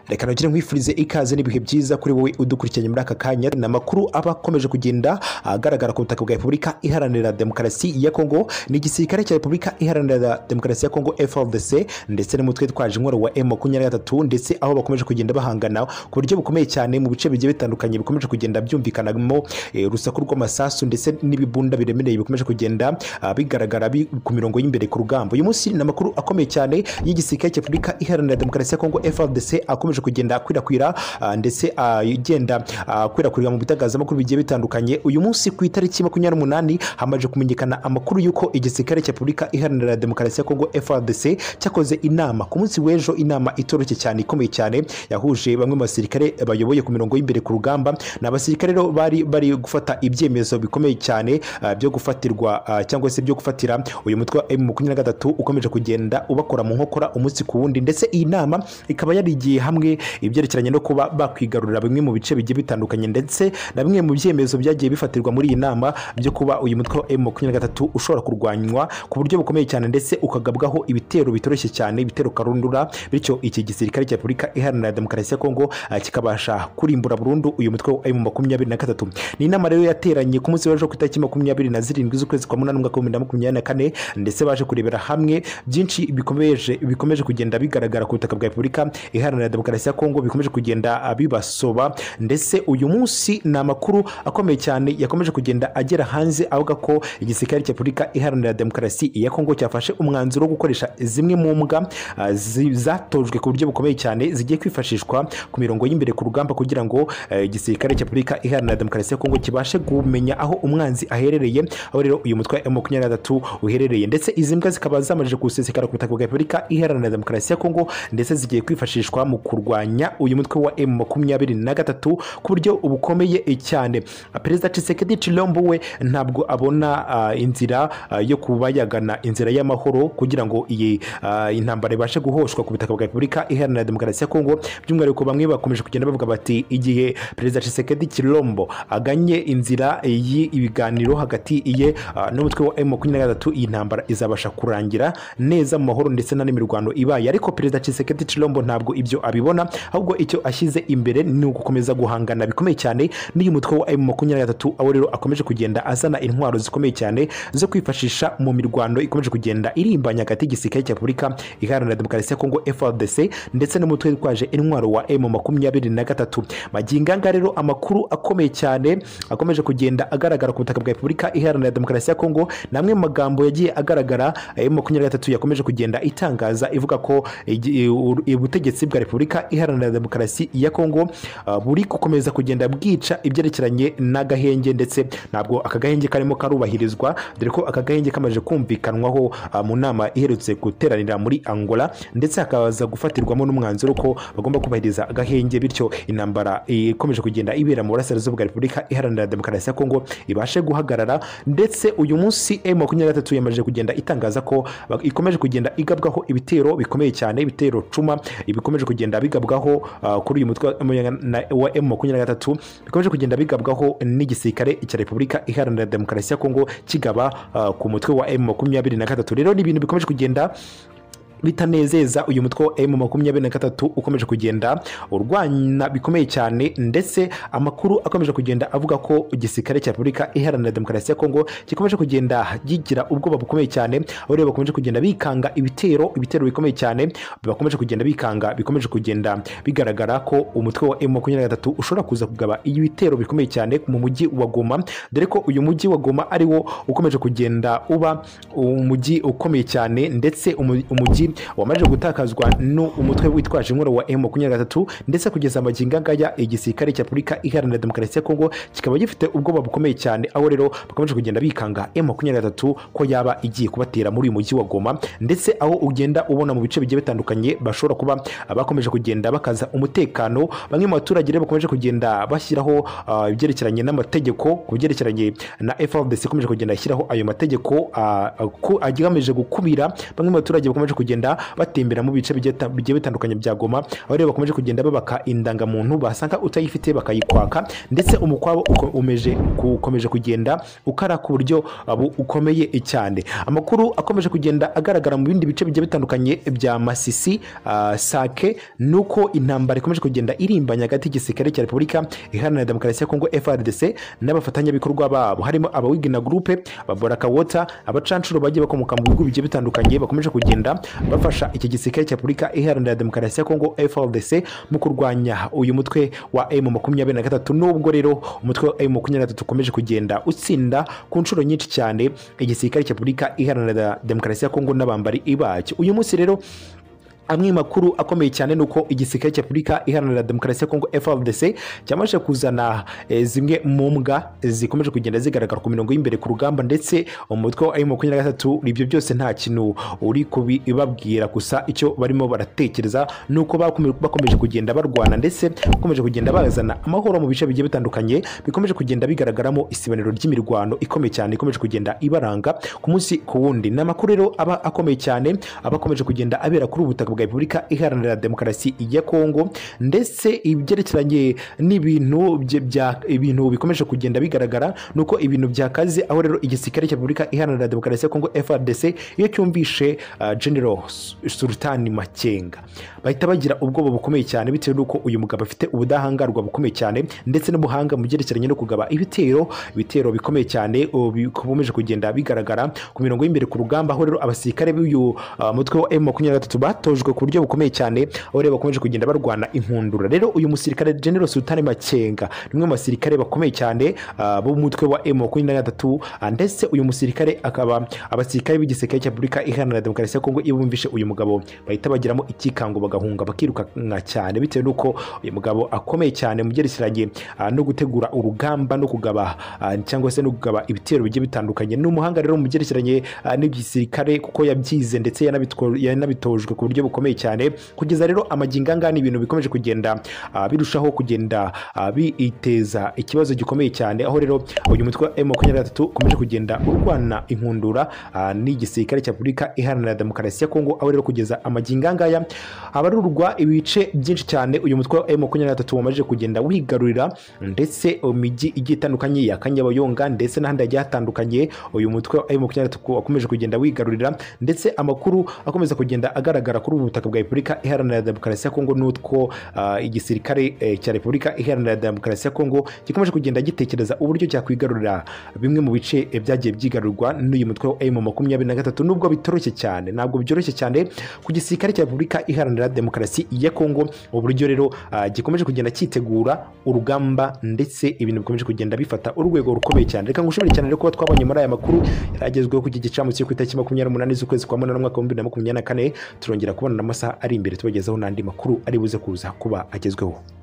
reka nongere nkwifurize ikaze n'ibihe byiza kuri wowe udukurikiranye muri aka kanya ni amakuru aba akomeje kugenda agaragara ku butaka bwa repubulika iharanira demokarasi ya kongo ni igisirikare cya repubulika iharanira demokarasi ya kongo frdc ndetse n'umutwe twaje intwaro wa m makumyabiri na gatatu ndetse aho bakomeje kugenda bahangana ku buryo bukomeye cyane mu bice bigiye bitandukanye bikomeje kugenda byumvikanamo eh, urusaku rw'amasasu ndetse n'ibibunda biremereye bikomeje kugenda ah, bigaragara bi- ku mirongo y'imbere ku rugamba uyu munsi ni amakuru akomeye cyane y'igisirikare cya repubulika iharanira demokarasi ya kongo frdc akomeje kugenda akwirakwira ah, ndetse ah, igenda ah, akwirakwirwa mu bitangazamakuru bigiye bitandukanye uyu munsi ku itariki makumyabiri n'umunani hamaze kumenyekana amakuru y'uko igisirikare cya repubulika iharanira demokarasi ya kongo frdc cyakoze inama ku munsi w'ejo inama itoroshye cyane ikomeye cyane yahuje bamwe mu basirikare bayoboye ku mirongo y'imbe imbere ku rugamba ni abasirikare rero bari bari gufata ibyemezo bikomeye cyane ah, byo gufatirwa ah, cyangwa se byo gufatira uyu mutwe wa M makumyabiri na gatatu ukomeje kugenda ubakora mu nkokora umunsi ku wundi ndetse iyi nama ikaba yarigiye hamwe ibyerekeranye no kuba bakwigarurira bimwe mu bice bigiye bitandukanye ndetse na bimwe mu byemezo byagiye bifatirwa muri iyi nama byo kuba uyu mutwe wa M makumyabiri na gatatu ushobora kurwanywa ku buryo bukomeye cyane ndetse ukagabwaho ibitero bitoroshye cyane ibitero karundura bityo iki gisirikare cya repubulika iharanira demokarasi ya kongo ah, kikabasha kurimbura burundu uyu mutwe wa emu makumyabiri na gatatu ni inama rero yateranye ku munsi w'ejo ku itariki makumyabiri na zirindwi z'ukwezi kwa munani umwaka w'ibihumbi bibiri na makumyabiri na kane ndetse baje kurebera hamwe byinshi bikomeje bikomeje kugenda bigaragara ku butaka bwa repubulika iharanira demokarasi ya kongo bikomeje kugenda ah, bibasoba ndetse uyu munsi ni amakuru akomeye cyane yakomeje kugenda agera hanze avuga ko igisirikare cya repubulika iharanira demokarasi ya kongo cyafashe umwanzuro wo gukoresha zimwe mu mbwa ah, zi- zatojwe ku buryo bukomeye cyane zigiye kwifashishwa ku mirongo y'imbere ku rugamba kugira ngo eh, igisirikare cya repubulika iharanira demokarasi ya kongo kibashe kumenya aho umwanzi aherereye aho rero uyu mutwe wa makumyabiri na gatatu uherereye ndetse izi mbwa zikaba zamajije gusesekara ku butaka bwa repubulika iharanira demokarasi ya kongo ndetse zigiye kwifashishwa mu kurwanya uyu mutwe wa m makumyabiri na gatatu ku buryo bukomeye cyane perezida Tshisekedi Chilombo we ntabwo abona ah, inzira ah, yo kuba yagana inzira y'amahoro kugira ngo iyi ah, intambara ibashe guhoshwa ku butaka bwa repubulika iharanira demokarasi ya kongo by'umwihariko bamwe bakomeje kugenda bavuga bati igihe perezida Tshisekedi Chilombo aganye inzira y'ibiganiro hagati ye ah, n'umutwe wa M makumyabiri na gatatu iyi ntambara izabasha kurangira neza mu mahoro ndetse nta n'imirwano ibaye ariko perezida Tshisekedi Chilombo ntabwo ibyo abibona ahubwo icyo ashyize imbere ni ugukomeza guhangana bikomeye cyane n'uyu mutwe wa M makumyabiri na gatatu aho rero akomeje kugenda azana intwaro zikomeye cyane zo kwifashisha mu mirwano ikomeje kugenda irimbanya hagati y'igisirikare cya repubulika iharanira demokarasi ya kongo frdc ndetse n'umutwe witwaje intwaro wa m makumyabiri na gatatu magingo aya ngaya rero amakuru akomeye cyane akomeje kugenda agaragara ku butaka bwa repubulika iharanira demokarasi ya kongo ni amwe mu magambo yagiye agaragara m makumyabiri na gatatu yakomeje kugenda itangaza ivuga ko igi- u- ubutegetsi bwa repubulika iharanira demokarasi ya kongo ah, buri gukomeza kugenda bwica ibyerekeranye n'agahenge ndetse ntabwo aka gahenge karimo karubahirizwa dore ko aka gahenge kamaze kumvikanwaho ah, mu nama iherutse guteranira muri angola ndetse hakaza gufatirwamo n'umwanzuro ko bagomba kubahiriza agahenge bityo intambara eh, ikomeje kugenda ibera mu burasirazuba bwa repubulika iharanira demokarasi ya kongo ibashe guhagarara ndetse uyu munsi m makumyabiri na gatatu yamaze kugenda itangaza ko ba- ikomeje kugenda igabwaho ibitero bikomeye cyane ibitero cuma bikomeje kugenda bigabwaho ah, kuri uyu mutwe wa M- wa m makumyabiri na gatatu bikomeje kugenda bigabwaho n'igisirikare cya repubulika iharanira demokarasi ya kongo kigaba ah, ku mutwe wa m makumyabiri na gatatu rero ni ibintu bikomeje kugenda bitanezeza uyu mutwe wa M makumyabiri na gatatu ukomeje kugenda urwana bikomeye cyane ndetse amakuru akomeje kugenda avuga ko igisirikare cya repubulika iharanira demokarasi ya kongo gikomeje kugenda gigira ubwoba bukomeye cyane aho rero bakomeje kugenda bikanga ibitero ibitero bikomeye cyane bakomeje kugenda bikanga bikomeje kugenda bigaragara ko umutwe wa M makumyabiri na gatatu ushobora kuza kugaba ibitero bikomeye cyane mu mujyi wa Goma dore ko uyu mujyi wa Goma ari wo ukomeje kugenda uba umujyi ukomeye cyane ndetse umu- umujyi wamaze gutakazwa n'umutwe witwaje inkoro wa M makumyabiri na gatatu ndetse kugeza amagingo angaya igisirikare cya Repubulika Iharanira Demokarasi ya Kongo kikaba gifite ubwoba bukomeye cyane aho rero bakomeje kugenda bikanga M makumyabiri na gatatu ko yaba igiye kubatera muri uyu mujyi wa Goma ndetse aho ugenda ubona mu bice bigiye bitandukanye bashobora kuba bakomeje kugenda bakaza umutekano bamwe mu baturage rero bakomeje kugenda bashyiraho ah, ibyerekeranye n'amategeko ku byerekeranye na FRDC ikomeje kugenda ishyiraho ayo mategeko ah, ku- agamije gukubira bamwe mu baturage bakomeje kugenda kugenda batembera mu bice bigiye bita- bigiye bitandukanye bya Goma aho rero bakomeje kugenda babaka indangamuntu basanga utayifite bakayikwaka ndetse umukwabo uko- umeje ukomeje kugenda ukara ku buryo abu- ukomeye cyane amakuru akomeje kugenda agaragara mu bindi bice bigiye bitandukanye bya Masisi ah, Sake nuko intambara ikomeje kugenda irimbanya hagati y'igisirikare cya Repubulika Iharanira Demokarasi ya Kongo FARDC n'abafatanyabikorwa babo harimo abawigina groupe ababoraka water abacancuro bagiye bakomoka mu bihugu bigiye bitandukanye bakomeje kugenda bafasha iki gisirikare cya Repubulika Iharanira Demokarasi ya Kongo FARDC mu kurwanya uyu mutwe wa M makumyabiri na gatatu nubwo rero umutwe wa M makumyabiri na gatatu ukomeje kugenda utsinda ku nshuro nyinshi cyane igisirikare cya Repubulika Iharanira Demokarasi ya Kongo n'abambari ibacyo uyu munsi rero amwe mu makuru akomeye cyane ni uko igisirikare cya repubulika iharanira demokarasi ya kongo frdc cyamaze kuzana eh, zimwe mu mbwa zikomeje kugenda zigaragara ku mirongo y'imbere ku rugamba ndetse umutwe wa emu makumyabiri na gatatu ibyo byose nta kintu uri kubibabwira gusa icyo barimo baratekereza ni uko bakome- bakomeje kugenda barwana ndetse bakomeje kugenda bazana amahoro mu bice bigiye bitandukanye bikomeje kugenda bigaragaramo isibaniro ry'imirwano ikomeye cyane ikomeje kugenda ibaranga ku munsi ku wundi ni amakuru rero aba akomeye cyane aba akomeje kugenda abera kuri ubu butaka bwa repubulika iharanira demokarasi ya kongo ndetse ibyerekeranye n'ibintu bye- bya- ibintu bikomeje kugenda bigaragara ni uko ibintu byakaze aho rero igisirikare cya repubulika iharanira demokarasi ya kongo frdc iyo cyumvishe ah, general Su- sultani makenga bahita bagira ubwoba bukomeye cyane bitewe n'uko uyu mugabo afite ubudahangarwa bukomeye cyane ndetse n'ubuhanga mu byerekeranye no kugaba ibitero ibitero bikomeye cyane ubu bikomeje kugenda bigaragara ku mirongo y'imbere ku rugamba aho rero abasirikare b'uyu ah, mutwe wa M23 batojwe ku buryo bukomeye cyane aho rero bakomeje kugenda barwana inkundura rero uyu musirikare General Sultani Makenga ni umwe mu basirikare bakomeye cyane ah, b'umutwe wa M23 ah, ndetse uyu musirikare akaba abasirikare b'igisirikare cya Repubulika Iharanira Demokarasi ya Kongo iyo bumvishe uyu mugabo bahita bagiramo ikikango bagahunga bakirukanka cyane bitewe n'uko uyu mugabo akomeye cyane mu byerekeranye ah, no gutegura urugamba no kugaba ah, cyangwa se no kugaba ibitero bigiye bitandukanye ni umuhanga rero mu byerekeranye ah, n'igisirikare kuko yabyize ndetse yanabitwo- yanabitojwe ku buryo bukomeye cyane kugeza rero amagingo angahe ni ibintu bikomeje kugenda ah, birushaho kugenda ah, biteza ikibazo gikomeye cyane aho rero uyu mutwe wa M makumyabiri na gatatu ukomeje kugenda urwana inkundura ah, n'igisirikare cya Repubulika Iharanira Demokarasi ya Kongo aho rero kugeza amagingo angaya abarurwa ibice byinshi cyane uyu mutwe wa M makumyabiri na gatatu wamaze kugenda wigarurira ndetse imijyi igiye itandukanye ya Kanyabayonga ndetse n'ahandi hagiye hatandukanye uyu mutwe wa M makumyabiri na gatatu wakomeje kugenda wigarurira ndetse amakuru akomeza kugenda agaragara kuri ubu butaka bwa Repubulika Iharanira Demokarasi ya Kongo n'utwo ah, igisirikare eh, cya Repubulika Iharanira Demokarasi ya Kongo gikomeje kugenda gitekereza uburyo cyakwigarurira bimwe mu bice eh, byagiye byigarurwa n'uyu mutwe wa M makumyabiri na gatatu nubwo bitoroshye cyane ntabwo byoroshye cyane ku gisirikare cya Repubulika Iharanira Demokarasi ya Kongo uburyo rero ah, gikomeje kugenda cyitegura urugamba ndetse ibintu bikomeje kugenda bifata urwego rukomeye cyane reka ngushimire cyane rero kuba twabonye muri aya makuru yaragezweho ku gicamu cyo ku itariki makumyabiri n'umunani z'ukwezi kwa munani umwaka w'ibihumbi bibiri na makumyabiri na kane turongera kubonana amasaha ari imbere tubagezaho n'andi makuru ari buze kuza kuba agezweho